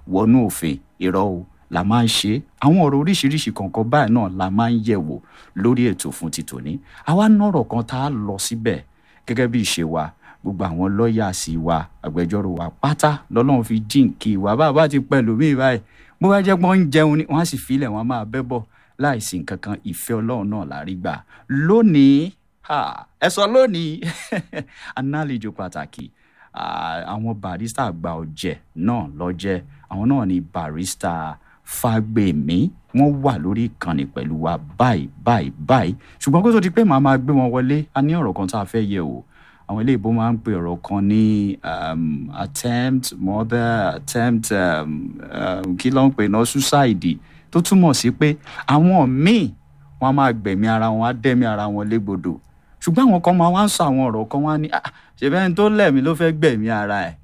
wọnú òfin irọ́ o la máa ń ṣe àwọn ọ̀rọ̀ oríṣiríṣi kọ̀ọ̀kan báyìí náà la máa ń yẹ̀ wò lórí ètò fún ti tòní àwa nọ̀rọ̀ kan tá a lọ síbẹ̀ gẹ́gẹ́ bí ìṣe wa gbogbo àwọn lọ́ọ̀yà sí wa agbẹjọ́rò wa pátá lọ́lọ́run fi jíǹkì wa bá a bá ti pẹ̀lú mí báyìí bó bá jẹ́ pé wọ́n ń jẹun ni wọ́n á sì filẹ̀ wọ́n á máa bẹ́ bọ̀ láìsí nǹkan kan ìfẹ́ ọlọ́run náà la rí gbà lónìí ẹ sọ lónìí análejò pàtàkì àwọn barista àgbà ọ̀jẹ̀ náà lọ́jẹ́ àwọn náà ni barista Fágbèmí wọ́n wà lórí ìkànnì pẹ̀lú wa báyìí báyìí báyìí ṣùgbọ́n kó tó di pé màá máa gbé wọn wọlé a ní ọ̀rọ̀ kan tá a fẹ́ yẹ̀ wò àwọn ilé ìbò máa ń pe ọ̀rọ̀ kan ní um, attempt murder attempt um, um, kí ló ń pè náà suicide tó túmọ̀ sí pé àwọn míì wọ́n á máa gbẹ̀mí ara wọn á dẹ́mi ara wọn légbodò ṣùgbọ́n àwọn kan máa wá ń sọ àwọn ọ̀rọ̀ kan wá ní ṣèbẹ́ ẹni tó lẹ̀mí ló fẹ́ gbẹ̀mí ara ẹ̀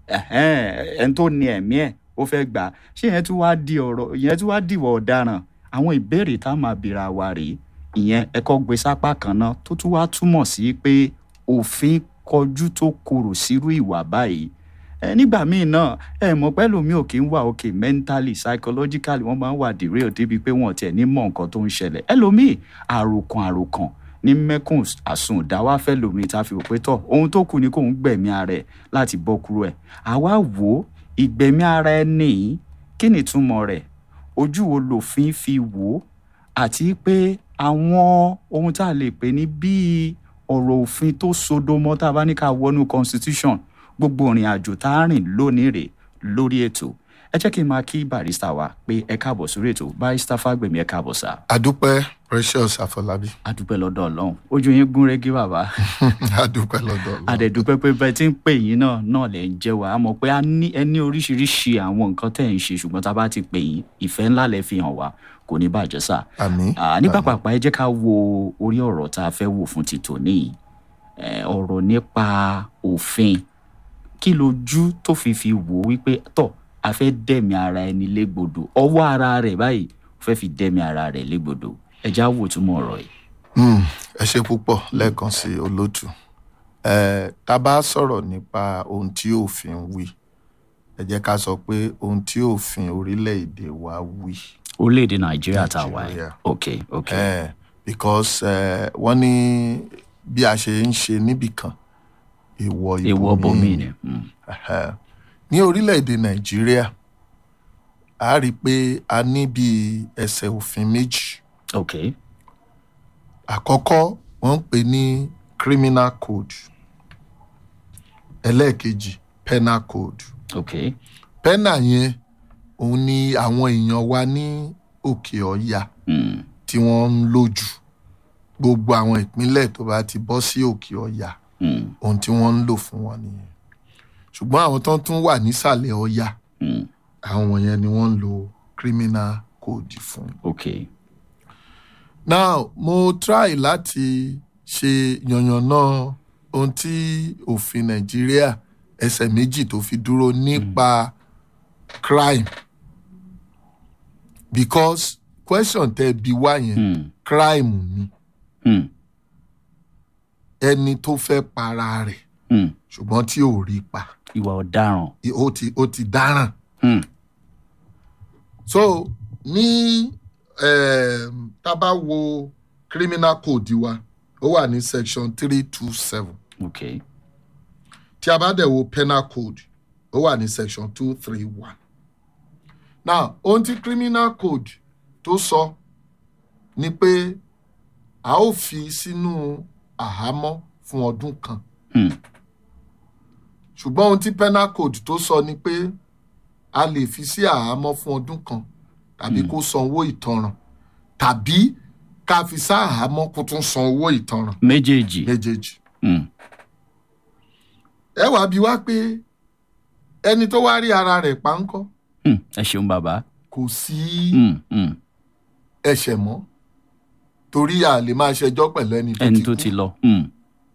ẹni tó ní ẹ̀mí ẹ̀ ó fẹ́ gbà ṣé ìyẹn tún wá di ọ̀rọ̀ ìyẹn tún wá dìwọ̀ ọ̀daràn àwọn ìbéèrè tá a máa bèèrè àwa rèé ìyẹn ẹ̀kọ́ gbé sápá kan náà tó tún wá túmọ̀ sí pé òfin kọjú tó korò sírú ìwà báyìí ẹ nígbà míì náà ẹ mọ̀ pé lómi ò kí ń wà òkè mentally psychologically wọ́n máa ń wà derail débi pé wọ́n tiẹ̀ ní mọ̀ nǹkan tó ń ṣẹlẹ̀ ẹlòmíì àròkàn àròkàn ní mẹ́kùn àsùn ìdáwà fẹ́ lómi tá a fi rò pé tọ̀ ohun tó kù ni kò ń gbẹ̀mí ara ẹ̀ láti bọ́ kúrò ẹ̀ àwa wò ó ìgbẹ̀mí ara ẹni kí ni ìtumọ̀ rẹ̀ ojú wo lòfin fi wò ó àti pé àwọn ohun tá a lè pè ní bíi ọ̀rọ̀ òfin tó sodo mọ́ tá a bá ní ká wọnú constitution gbogbo ìrìn àjò tá a rìn lónìí rè lórí ètò ẹ jẹ́ kí n máa kí barista wa pé ẹ káàbọ̀ sórí ètò barista Fágbèmí ẹ káàbọ̀ sá. adúpẹ́ precious àfọlábí. adúpẹ́ lọ́dọ̀ ọlọ́run ojú yín gún régé bàbá. adúpẹ́ lọ́dọ̀ ọlọ́run. àdẹ̀dúpẹ́ pé bẹ́ẹ̀ tí ń pè yín náà náà lẹ̀ ń jẹ́ wa a mọ̀ pé ẹ ní oríṣiríṣi àwọn nǹkan tẹ̀ ń ṣe ṣùgbọ́n tá a bá ti pè yín ìfẹ́ ńlá lẹ fi hàn wá kò ní bàjẹ́ sà. àmín. ní pàpàpà ẹ jẹ́ ká wo orí ọ̀rọ̀ tá a fẹ́ wò fún ti tòní ọ̀rọ̀ nípa òfin kí lójú tó fi fi wò wípé tọ̀ a fẹ́ dẹ̀mí ara ẹni légbodò ọwọ́ ara rẹ̀ báyìí ó fẹ́ fi dẹ̀mí ara rẹ̀ légbodò ẹ já wò túmọ̀ ọ̀rọ̀ yìí. ẹ ṣe púpọ̀ lẹ́ẹ̀kan sí olótù tá a bá sọ̀rọ̀ nípa ohun tí òfin wí ẹ jẹ́ ká sọ pé ohun tí òfin orílẹ̀-èdè wa wí. orílẹ̀-èdè nàìjíríà tá a wà yìí ok ok. Uh, because wọ́n ní bí a ṣe ń ṣe níbìkan èèwọ̀ èèwọ̀ bòmí ni. ní orílẹ̀-èdè nàìjíríà a rí i pé a ní bíi ẹsẹ̀ òfin méjì. ok. àkọ́kọ́ wọ́n ń pè ní criminal code ẹlẹ́ẹ̀kejì penal code. ok. penal yẹn òun ni àwọn èèyàn wa ní òkè ọ̀yà Mm. tí wọ́n ń lò jù gbogbo àwọn ìpínlẹ̀ tó bá ti bọ́ sí òkè ọ̀yà Mm. ohun tí wọ́n ń lò fún wọn nìyẹn ṣùgbọ́n àwọn tó tún wà nísàlẹ̀ ọ̀yà Mm. àwọn yẹn ni wọ́n ń lo criminal code fún. ok. now mo try láti ṣe yànnàná ohun tí òfin nàìjíríà ẹsẹ̀ méjì tó fi dúró nípa crime because question tẹ́ bi wá yẹn Mm. crime ni Mm. ẹni tó fẹ́ para rẹ̀ Mm. ṣùgbọ́n tí ò rí pa ìwà ọ̀daràn. i- ó ti ó ti dáràn Mm. so ní um, tá a bá wo criminal code wa ó wà ní section three two seven ok. tí a bá dẹ̀ wo penal code ó wà ní section two three one now ohun tí criminal code tó sọ ni pé a ó fi sínú àhámọ́ fún ọdún kan Mm. ṣùgbọ́n ohun tí penal code tó sọ ni pé a lè fi sí àhámọ́ fún ọdún kan tàbí kó san owó ìtanràn tàbí ká fi sá àhámọ́ kó tún san owó ìtanràn méjèèjì. méjèèjì. Mm. ẹ wàá bi wá pé ẹni tó wá rí ara rẹ̀ pa ń kọ́ Mm. ẹ ṣeun bàbá. kò sí Mm. Mm. ẹ̀ṣẹ̀ mọ́ torí a lè máa ṣẹjọ́ pẹ̀lú ẹni tó ẹni ti tó kú ti lọ. Mm.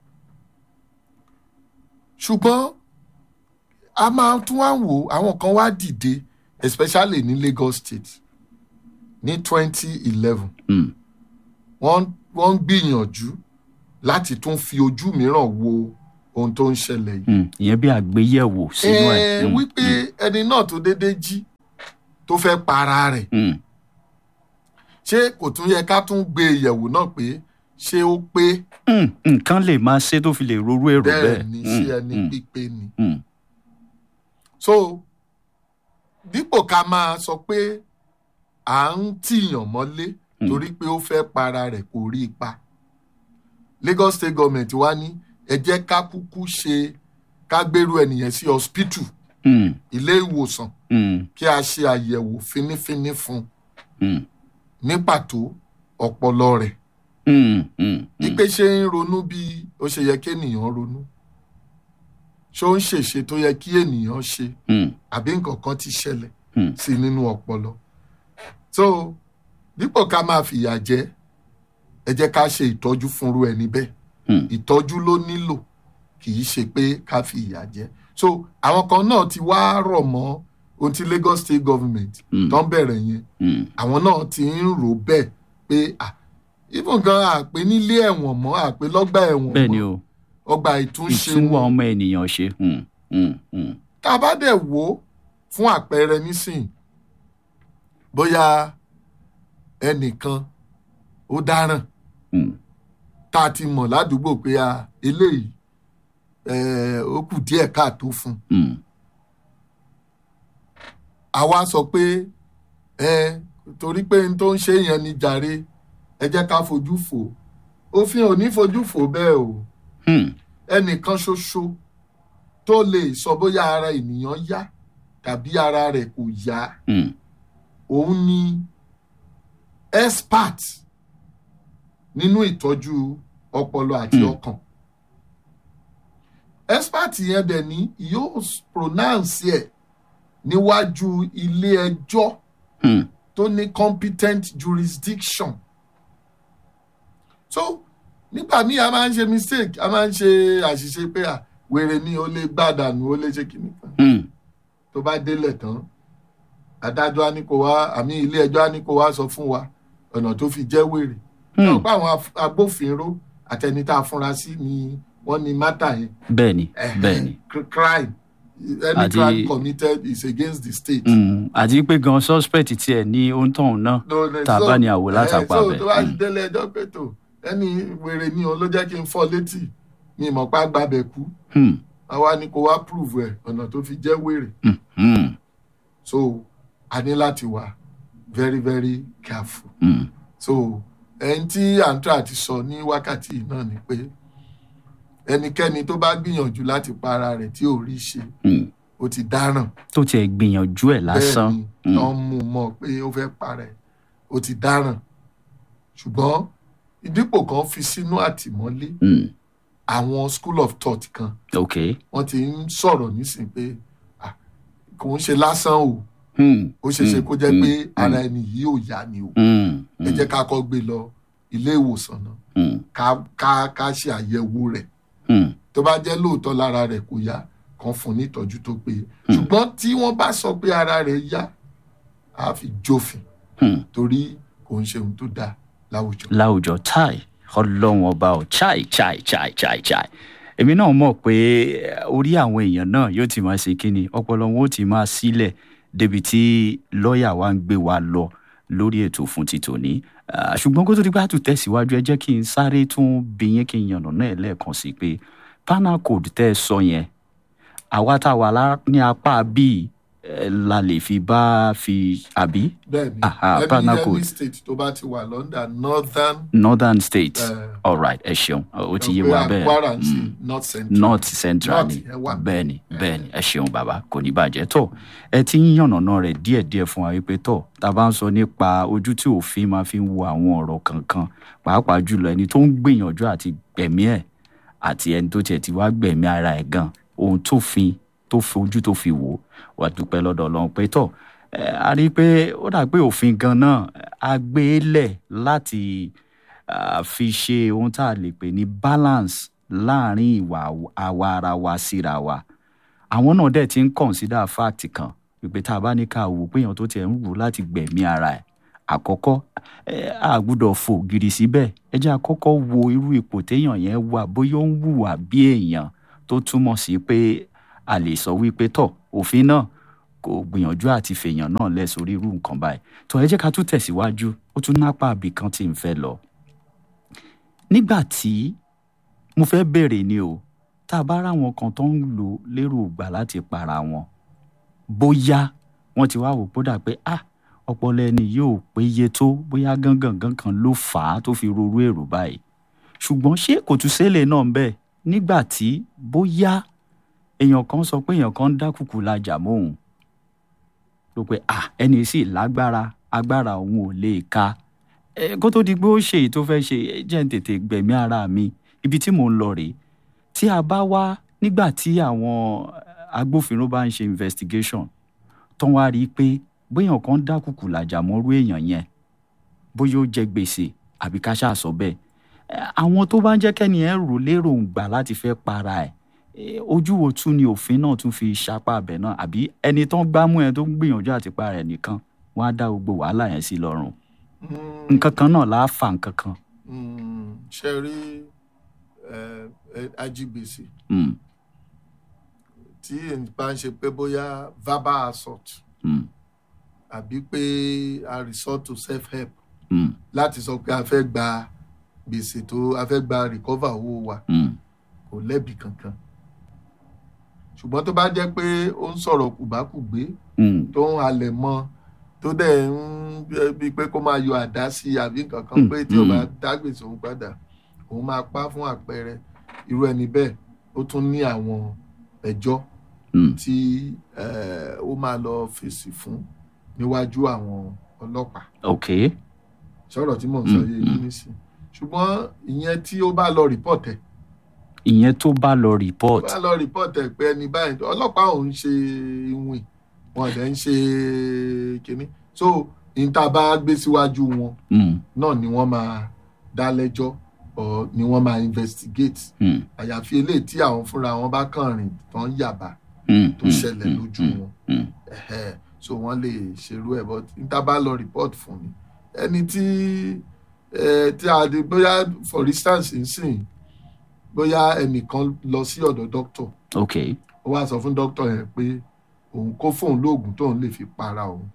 ṣùgbọ́n a máa tún wá wò àwọn kan wá dìde especially ní Lagos State ní twenty eleven Mm. wọ́n wọ́n ń gbìyànjú láti tún fi ojú mìíràn wo ohun tó ń ṣẹlẹ̀ yìí. Mm. ìyẹn bí àgbéyẹ̀wò sínú ẹ̀. ẹ Mm. wípé ẹni náà tó déédéé jí tó fẹ́ para rẹ̀ mm, ṣé kò tún yẹ ká tún gbé e yẹ̀wò náà pé ṣé ó pé mm, nǹkan lè máa ṣe tó fi lè rorú èrò bẹ́ẹ̀ bẹ́ẹ̀ ni Mm, ṣé ẹni mm, pípé ni. mm, so dípò ká máa sọ pé à ń tìyàn mọ́lé Mm. torí pé ó fẹ́ para rẹ̀ kò rí ipa Lagos State Government wá ní ẹ jẹ́ ká kúkú ṣe ká gbèrú ẹnìyẹn sí hospital mm, ilé ìwòsàn mm, kí a ṣe àyẹ̀wò fínífíní fún un mm, ní pàtó ọpọlọ rẹ̀ mm, mm, wípé ṣé ń ronú bí ó ṣe yẹ kí ènìyàn ronú ṣé ó ń ṣèṣe tó yẹ kí ènìyàn ṣe mm, àbí nǹkan kan ti ṣẹlẹ̀ mm, sí nínú ọpọlọ so dípò ká máa fìyà jẹ ẹ jẹ́ ká ṣe ìtọ́jú fúnru ẹni bẹ́ẹ̀ mm, ìtọ́jú ló nílò kì í ṣe pé ká fi ìyà jẹ so àwọn kan náà ti wá rọ̀ mọ́ ohun tí Lagos State Government Mm. tó ń bẹ̀rẹ̀ yẹn mm, àwọn náà ti ń rò bẹ́ẹ̀ pé ah even gan àpè nílé ẹ̀wọ̀n mọ́ àpè lọ́gbà ẹ̀wọ̀n bẹ́ẹ̀ ni mọ́ o ọgbà ìtúnṣe ìtúnwà wọn ọmọ ènìyàn ṣe mm, mm, mm, tá a bá dẹ̀ wò ó fún àpẹẹrẹ nísìn bóyá ẹnìkan ó dáràn mm, tá a ti mọ̀ ládùúgbò pé a eléyìí eh, ó kù díẹ̀ káàtó fún un mm, àwa sọ pé ẹ torí pé n tó ń ṣe yẹn ni jàre ẹ jẹ́ ká fojú fò òfin ò ní fojú fò bẹ́ẹ̀ o mm, ẹnìkan ṣoṣo tó lè sọ bóyá ara ènìyàn yá tàbí ara rẹ̀ kò yá mm, òun ni expert nínú ìtọ́jú ọpọlọ àti Hmm. ọkàn expert yẹn dẹ̀ ní yóò pronounce ẹ̀ níwájú ilé ẹjọ́ mm, tó ní competent jurisdiction so nígbà míì a máa ń ṣe mistake a máa ń ṣe àṣìṣe pé à wèrè ni ó lè gbàdànù ó lè ṣe kìnnì kan mm, tó bá délẹ̀ tán adájọ́ á ní kó wá àmì ilé ẹjọ́ á ní kó wá sọ fún wa ọ̀nà tó fi jẹ́ wèrè náà mm, pé àwọn af- agbófinró àtẹni tá a fúnra sí ni wọ́n ní mátà yẹn bẹ́ẹ̀ ni Ẹ̀hẹ́n, bẹ́ẹ̀ ni cr- crime any Àti- crime committed is against the state. mm, àti pé gan suspect tiẹ̀ ní ohun tóun náà No, no, tá a so- bá ní àwò eh, látàpá so bẹ̀. tó bá Mm. délé ẹjọ́ pé tó ẹni wèrè ni òun ló jẹ́ kí n fọ́ létí mi ìmọ̀ pa gbàbẹ̀ kú Mm, àwa ni kò wá prove ẹ̀ ọ̀nà tó fi jẹ́ wèrè mm, mm, so a ní láti wà very very careful mm, so ẹni tí àǹtí ti sọ ní wákàtí yìí náà ni pé ẹnikẹ́ni tó bá gbìyànjú láti pa ara rẹ̀ tí ò rí ṣe mm. ó ti dáràn tó tiẹ̀ gbìyànjú ẹ̀ lásán. bẹ́ẹ̀ ni tó ń mú un mọ̀ pé ó fẹ́ para ẹ̀ ó ti dáràn ṣùgbọ́n ìdípò kan fi sínú àtìmọ́lé Mm, àwọn school of thought kan ok. wọ́n ti ń sọ̀rọ̀ nísìnyí pé ah, kò ń ṣe lásán o Mm, ó ṣeé ṣe mm, kó jẹ́ mm, pé mm, ara ẹni yìí ò yá ni o mm, ẹ jẹ́ ká kọ́ gbé lọ ilé ìwòsàn náà mm, ká ká ká ṣe àyẹ̀wò rẹ̀ mm, tó bá jẹ́ lóòótọ́ lára rẹ̀ kò yá kan fún ní ìtọ́jú tó péye ṣùgbọ́n tí wọ́n bá sọ pé ara rẹ̀ yá á fi jófin mm. torí kò ń ṣe ohun tó dáa láwùjọ. láwùjọ chai ọlọ́run ọba ọ̀ chai chai chai chai chai èmi náà mọ̀ pé orí àwọn èèyàn náà yóò ti máa ṣe kínni ọpọlọ wọn ó ti máa sílẹ̀ débi tí lọ́ọ̀yà wa ń gbé wa lọ lórí ètò fún ti tòní Ah, ṣùgbọ́n kó tó di pé a tún tẹ̀síwájú ẹ jẹ́ kí n sáré tún bí yín kí n yànnà náà lẹ́ẹ̀kan sí pé panel code tẹ́ ẹ sọ yẹn àwa tá a wà lá- ní apá bíi eh, la lè fi bá fi àbí bẹ́ẹ̀ni Aha, any panel any code. state tó bá ti wà london northern northern states Eh. all right ẹ ṣeun ó ti yé pé wa bẹ́ẹ̀ Kwara ń Mm. sí north central north central North ni yẹn wà. bẹ́ẹ̀ni bẹ́ẹ̀ni ẹ ṣeun bàbá kò ní bàjẹ́ tó ẹ ti ń yànnàná rẹ̀ díẹ̀díẹ̀ fún wa wípé tó tá a bá ń sọ nípa ojú tí òfin máa fi ń wo àwọn ọ̀rọ̀ kankan pàápàá jùlọ ẹni tó ń gbìyànjú àti gbẹ̀mí ẹ̀ àti ẹni tó tiẹ̀ ti wá gbẹ̀mí ara ẹ̀ gan ohun tó fi tó fi ojú tó fi wò ó wà dúpẹ́ lọ́dọ̀ ọlọ́run pé tó ẹ, a rí i pé ó dà pé òfin gan náà a gbé e lẹ̀ láti ah, fi ṣe ohun tá a lè pè ní balance láàrin ìwà àwa ara wa síra wa àwọn náà dẹ̀ ti ń consider fact kan wípé tá a bá ní ká wò pé èèyàn tó tiẹ̀ ń wù láti gbẹ̀mí ara ẹ̀ àkọ́kọ́ ẹ, a gbúdọ̀ fò gidi síbẹ̀ ẹ jẹ́ àkọ́kọ́ wo irú ipò téèyàn yẹn wà bóyá ó ń hùwà bí èèyàn tó túmọ̀ sí pé a lè sọ wípé tọ̀ òfin náà kò kò gbìyànjú àti fèèyàn náà lẹ̀ sórí irú nǹkan báyìí tó ẹ jẹ́ ká tún tẹ̀síwájú ó tún nápá àbí kan tí ń fẹ́ lọ. nígbà tí mo fẹ́ bèrè ni o tá a bá ráwọn kan tó ń lò lérò gbà láti para wọn bóyá wọ́n ti wá wò pódà pé ah ọpọlọ ẹni yóò péye tó bóyá gángan kan ló fà á tó fi rorú èrò báyìí ṣùgbọ́n ṣé kò tún ṣẹlẹ̀ náà ń bẹ̀ nígbà tí bóyá èèyàn kan sọ pé èèyàn kan ń dákùkù lajà mọ́hùn ló pé ah ẹni sì lágbára agbára òun ò lè ka ẹ kó tó di pé ó ṣe èyí tó fẹ́ ṣe ẹ jẹ́ ń tètè gbẹ̀mí ara mi ibi tí mò ń lọ rèé tí a bá wá nígbà tí àwọn agbófinró bá ń ṣe investigation tán wá rí i pé bóyá kan dákùkù làjà mọ́rú èèyàn yẹn bóyá ó jẹ gbèsè àbí ká ṣáà sọ bẹ́ẹ̀ àwọn tó bá ń jẹ́ kẹ́ni ẹ̀ rò lérògbà láti fẹ́ para ẹ̀ ojú wo tún ni òfin náà tún fi ṣapá abẹ náà àbí ẹni tán gbámú ẹ tó ń gbìyànjú àti para ẹ̀ nìkan wọ́n á dá gbogbo wàhálà yẹn sí lọ́rùn nǹkan kan náà láà fà nǹkan kan. ṣe rí ajigbèsè Mm, tí èyí bá ń ṣe pé bóyá verbal assault mm, àbí pé a resort to self help mm, láti sọ pé a fẹ́ gba gbèsè tó a fẹ́ gba recover owó wa mm, kò lẹ́bi kankan ṣùgbọ́n tó bá jẹ́ pé ó ń sọ̀rọ̀ kùbákùgbé mm, tó ń halẹ̀ mọ́ tó dẹ̀ ń bíi pé kó máa yọ àdá sí i àbí nǹkan kan Mm, pé tí ò bá mm. dá gbèsè òun padà òun máa pa fún àpẹẹrẹ irú ẹni bẹ́ẹ̀ ó tún ní àwọn ẹjọ́ mm. tí eh, ó máa lọ fèsì fún níwájú àwọn ọlọ́pàá ok sọ̀rọ̀ tí mò ń sọ Mm, yé yín mm. nísìn ṣùgbọ́n ìyẹn tí ó bá lọ report ẹ̀ ìyẹn tó bá lọ report bá lọ report ẹ̀ pé ẹni báyìí ọlọ́pàá òun ṣe ìwìn wọn dẹ̀ ń ṣe kínní so níta bá gbé síwájú wọn mm, náà ni wọ́n máa dá lẹ́jọ́ or ni wọ́n máa investigate mm, àyàfi eléyìí tí àwọn fúnra wọn bá kàn rìn tán yàbá mm, tó mm, ṣẹlẹ̀ mm, lójú mm, wọn mm. ẹ̀hẹ́, so wọ́n lè ṣerú ẹ̀ but níta bá lọ report fún ni ẹni tí eh, tí a di bóyá for instance nsìn bóyá ẹnìkan lọ sí ọ̀dọ̀ doctor ok ó wá sọ fún doctor yẹn pé òun kó fóun lóògùn tóun lè fi para òun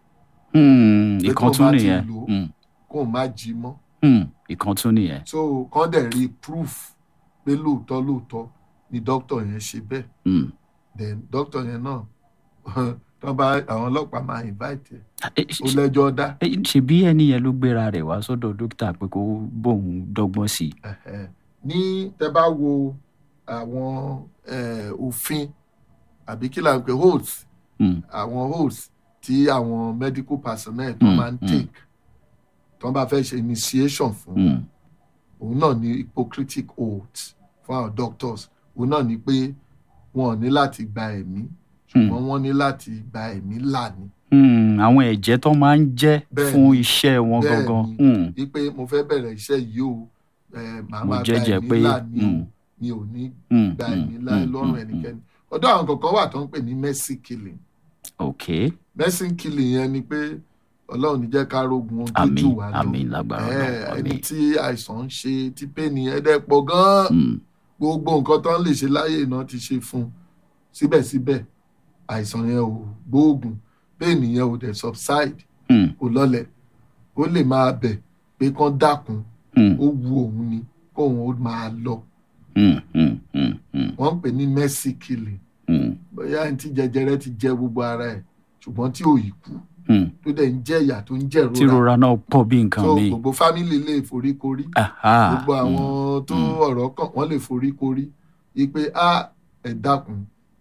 mm, Pé ìkan tó tún bá ti nìyẹn lò ó. mm, kóun má jí mọ́ mm, ìkan tún nìyẹn so kán dẹ̀ rí proof pé lóòótọ́ lóòótọ́ ni doctor yẹn ṣe bẹ́ẹ̀ mm. then doctor yẹn náà tán bá àwọn ọlọ́pàá máa invite ẹ̀ Eh, ó lẹ́jọ́ dá eh, ṣebí ẹni yẹn ló gbéra rẹ̀ wá sọ́dọ̀ dókítà pé kó bóun dọ́gbọ́n sí i Ẹ̀hẹ̀. ní tẹ bá wo àwọn eh, òfin àbí kí là ń pè holds Mm, àwọn holds tí àwọn medical personnel tó Mm, máa ń mm. take tó bá fẹ́ ṣe initiation fún mm, òun náà ní hypocritic oath fún àwọn doctors òun náà ní pé wọn ò ní láti gba ẹ̀mí ṣùgbọ́n wọ́n ní láti gba ẹ̀mí là ní. mm, àwọn ẹ̀jẹ̀ tó máa ń jẹ́ Bẹ́ẹ̀ni, fún iṣẹ́ wọn bẹ́ẹ̀ni. gangan mm, wípé mo fẹ́ bẹ̀rẹ̀ iṣẹ́ yìí o eh, màá mo máa gba jẹ́jẹ́ ẹ̀mí pé là ní o mm, mi ò ní mm, gba mm, ẹ̀mí láì mm, lọ́rùn mm, ẹnikẹ́ni ọ̀dọ̀ àwọn kankan wà tó ń pè ní mercy killing ok mercy killing yẹn ni pé ọlọ́run ní jẹ́ ká rógun ohun tó àmín jù wá lọ àmín lágbára Eh, náà ẹni àmín tí àìsàn ń ṣe tí pẹ́ẹ́nì yẹn dẹ̀ pọ̀ gan-an Mm, gbogbo nǹkan tó ń lè ṣe láyé náà ti ṣe fún un síbẹ̀síbẹ̀ àìsàn yẹn ò gbóògùn pẹ́ẹ́nì yẹn ò dẹ̀ subside mm, kò lọlẹ̀ ó lè máa bẹ̀ pé kán dákun mm, ó wu òun ni kóun ó máa lọ mm, mm, mm, mm, wọ́n ń pè ní mercy killing mm, bóyá ẹni tí jẹjẹrẹ ti jẹ gbogbo ara ẹ̀ ṣùgbọ́n tí ò yìí kú mm. tó dẹ̀ ń jẹ ìyà tó ń jẹ tí ìrora rora náà pọ̀ bí nǹkan so mi gbogbo fámìlì lè foríkorí Aha, gbogbo mm, àwọn tó mm. ọ̀rọ̀ kàn wọ́n lè foríkorí wípé a ẹ̀ dákun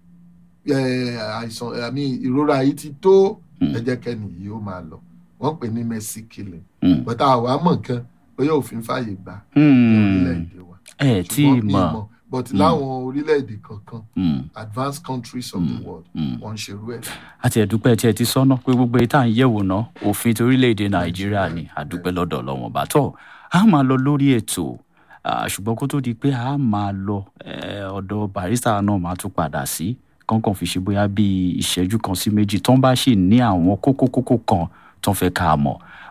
ẹ̀, àìsàn àmì ìrora yìí ti tó Mm. ẹ jẹ́ kẹ́ni yìí ó máa lọ wọ́n pè ní mercy killing mm, bọ́tà àwa mọ̀ nǹkan bóyá òfin fàyè gbà ní mm. orílẹ̀-èdè wa ẹ tí ì ṣùgbọ́n mi mọ̀ mọ̀ but Mm. láwọn orílẹ̀-èdè kankan Mm, advanced countries of the world mm. wọ́n ń ṣerú ẹ̀. àti ẹ̀dúpẹ́ tí ẹ ti sọ́nà pé gbogbo èyí tá à ń yẹ̀wò ná òfin torílẹ̀-èdè nàìjíríà ni àdúpẹ́ lọ́dọ̀ lọ́wọ́n bá tọ̀ a máa lọ lórí ètò ah, ṣùgbọ́n kó tó di pé a máa lọ eh, ọ̀dọ̀ barista náà máa tún padà sí kọ́ńkàn fi ṣe bóyá bíi ìṣẹ́jú kan sí méjì tán bá sì ní àwọn kókó kókó kan tán fẹ́ ká mọ̀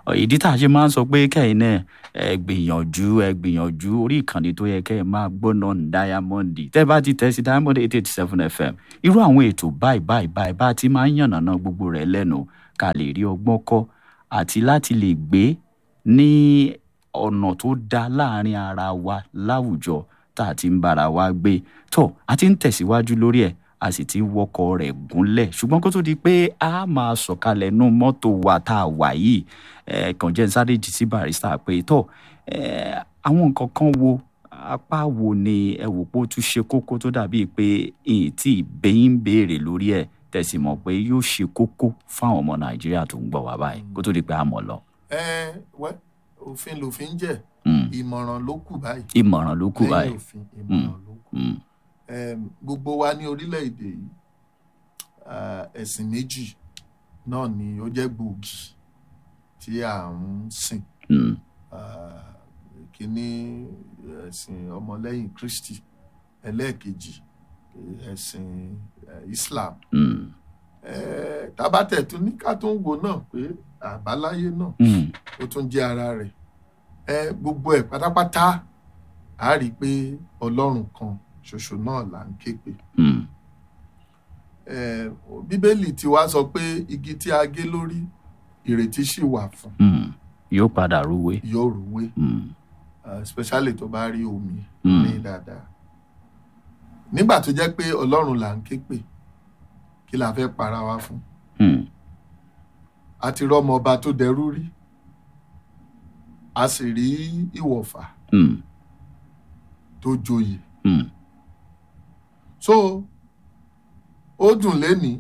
ìdí tá a ṣe máa ń sọ pé kẹ́yìn náà ẹ gbìyànjú ẹ gbìyànjú orí ìkànnì tó yẹ kẹ́ ẹ máa gbóná ní diamond tẹ́ bá ti tẹ̀ sí diamond eight eight seven fm irú àwọn ètò báyìí báyìí báyìí bá ti máa ń yànnàná gbogbo rẹ̀ lẹ́nu ká lè rí ọgbọ́n kọ́ àti láti lè gbé ní ọ̀nà tó dá láàrin ara wa láwùjọ tá a ti ń bára wa gbé tó a ti ń tẹ̀síwájú lórí ẹ̀ a sì ti ń wọkọ̀ rẹ̀ gúnlẹ̀ ṣùgbọ́n kó tó di pé a máa sọ̀kalẹ̀ nú mọ́tò wa tá a wà yìí ẹ̀ kàn jẹ́ sáré jì sí barista pé tó ẹ̀ àwọn nǹkan kan wo apá wo ni ẹ wò pé ó tún ṣe kókó tó dàbí pé èyí tí ìbéyín béèrè lórí ẹ̀ tẹ̀sí mọ̀ pé yóò ṣe kókó fáwọn ọmọ nàìjíríà tó ń gbọ́ wá báyìí kó tó di pé a mọ̀ lọ. ẹ wẹ òfin lòfin jẹ Mm. ìmọ̀ràn ló kù báyìí ìmọ̀ràn ló kù lẹ́yìn báyìí. òfin ìmọ̀ràn ló kù Mm. Em, gbogbo wa ní orílẹ̀-èdè yìí ah, ẹ̀sìn méjì náà ni ó jẹ́ gbòógì tí à ń sìn Mm. Ah, kínní ẹ̀sìn ọmọlẹ́yìn Kristi ẹlẹ́ẹ̀kejì ẹ̀sìn eh, Islam Mm. Eh, tábàtẹ̀ tún ní ká tún wò náà pé àbáláyé náà Mm. ó tún jẹ́ ara rẹ̀ ẹ gbogbo ẹ̀ pátápátá a rí i pé ọlọ́run kan ṣoṣo náà là ń ké pè Mm. ẹ bíbélì ti wá sọ pé igi tí a gé lórí ìrètí sì wà fún Mm. yóò padà rúwé. yóò rúwé Mm. uh, especially tó bá rí omi Mm. ní dáadáa nígbà tó jẹ́ pé ọlọ́run là ń ké pè kí la fẹ́ para wa fún Mm. a ti rọ́mọ ọba tó dẹrú rí a sì rí ìwọ̀fà Mm. tó joyè Mm. so ó dùn lénìí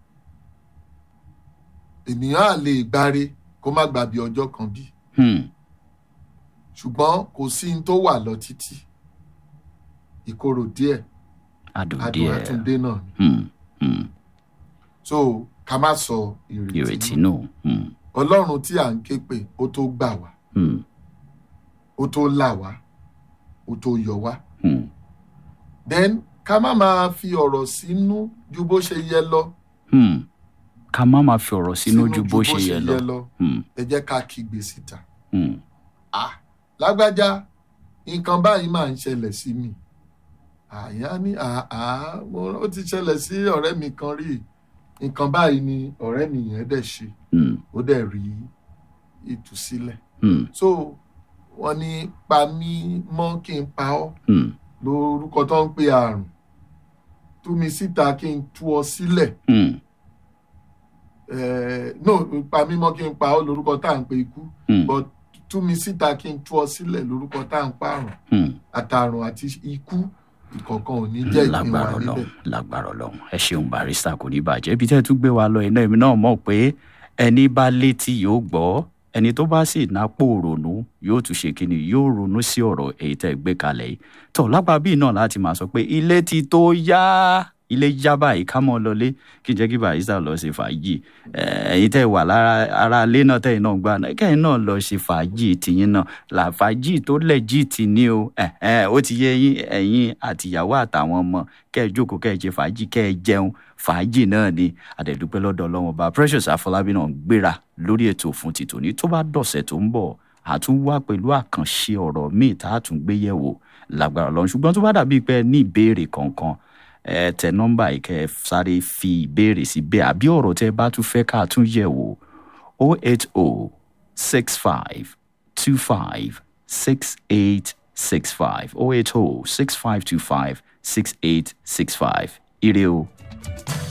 ènìyàn á lè gbáre kó má gbàbí ọjọ́ kan bí Mm. ṣùgbọ́n kò sí ní tó wà lọ títí ìkorò díẹ̀ adùn adùn díẹ̀. àtúndé náà ni Mm. Mm. so ká má sọ ìrètí ìrètí nù nù. Mm. ọlọ́run tí à ń ké pè ó tó gbà wá Mm. ó tó là wá ó tó yọ wá Mm. then ká má máa fi ọ̀rọ̀ sínú ju bó ṣe yẹ lọ Mm. ká má máa fi ọ̀rọ̀ sínú ju bó ṣe yẹ lọ. Mm. ẹ jẹ́ ká kígbe síta Mm. ah lágbájá nǹkan báyìí máa ń ṣẹlẹ̀ sí mi àyà ní àá mo ó ti ṣẹlẹ̀ sí ọ̀rẹ́ mi kan rí nǹkan báyìí ni ọ̀rẹ́ mi yẹn dẹ̀ ṣe Mm. ó dẹ̀ rí ìtúsílẹ̀ Mm. so wọ́n ní pa mí mọ́ kí n pa ọ́ Mm. lórúkọ tó ń pe àrùn tú mi síta kí n tú ọ sílẹ̀ Mm. eh, no pa mí mọ́ kí n pa ọ́ lórúkọ tá à ń pe ikú Mm. but tú mi síta kí n tú ọ sílẹ̀ lórúkọ tá à ń pa àrùn Mm. àtàrùn àti ikú ìkọ̀kan ò ní jẹ́ ìpín wa lágbára níbẹ̀. Ọlọ́run lágbára Ọlọ́run ẹ ṣeun barista kò ní bàjẹ́ ibi tẹ́ ẹ tún gbé wa lọ iná èmi náà mọ̀ pé ẹni bá létí yóò gbọ́ ẹni tó bá sì nápò ronú yóò tún ṣe kíni yóò ronú sí ọ̀rọ̀ èyí tẹ́ ẹ gbé kalẹ̀ yìí tó lápá bíi náà láti máa sọ pé ilé ti tó yá ilé yá báyìí ká mọ́ lọlé kí n jẹ́ kí barista lọ ṣe fàájì Eh, ẹ̀yin tẹ́ ẹ wà lára ara ilé náà tẹ́yìn náà gbà náà kẹ́yìn náà lọ ṣe fàájì tìyín náà là fàájì tó lẹ́jì tì ní o Eh, eh, ó ti yé yín ẹ̀yin àtìyàwó àtàwọn ọmọ kẹ́ ẹ jókòó kẹ́ ẹ ṣe fàájì kẹ́ ẹ jẹun fàájì náà ni àdẹ̀dúpẹ́ lọ́dọ̀ ọlọ́wọ́n bá Precious Afọlábí náà ń gbéra lórí ètò fún ti tòní tó bá dọ̀sẹ̀ tó ń bọ̀ àtúnwá pẹ̀lú àkànṣe ọ̀rọ̀ míì tá a tún gbé yẹ̀wò lágbára Ọlọ́run ṣùgbọ́n tó bá dàbí pé ẹ ní ìbéèrè kankan ẹ tẹ nọ́mbà yìí kẹ́ ẹ sáré fi ìbéèrè sí bẹ́ẹ̀ àbí ọ̀rọ̀ tẹ́ ẹ bá tún fẹ́ ká tún yẹ̀ wò o eight o six five two five six eight six five o eight o six five two five six eight six five ire o.